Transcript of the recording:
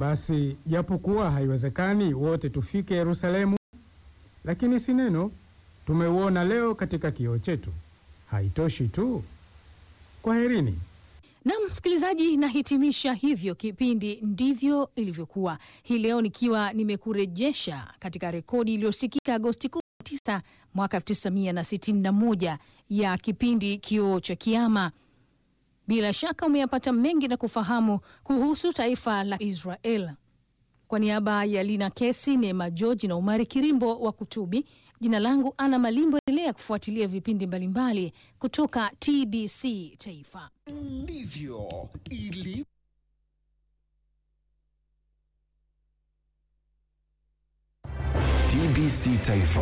Basi japokuwa haiwezekani wote tufike Yerusalemu, lakini si neno tumeuona leo katika kioo chetu. Haitoshi tu. Kwaherini. Na msikilizaji, nahitimisha hivyo kipindi ndivyo ilivyokuwa hii leo, nikiwa nimekurejesha katika rekodi iliyosikika Agosti 19 mwaka 1961 ya kipindi Kioo cha Kiama. Bila shaka umeyapata mengi na kufahamu kuhusu taifa la Israel. Kwa niaba ya Lina Kesi, Neema George na Umari Kirimbo wa Kutubi, jina langu Ana Malimbo. Endelea kufuatilia vipindi mbalimbali kutoka TBC Taifa. Ndivyo ili TBC Taifa.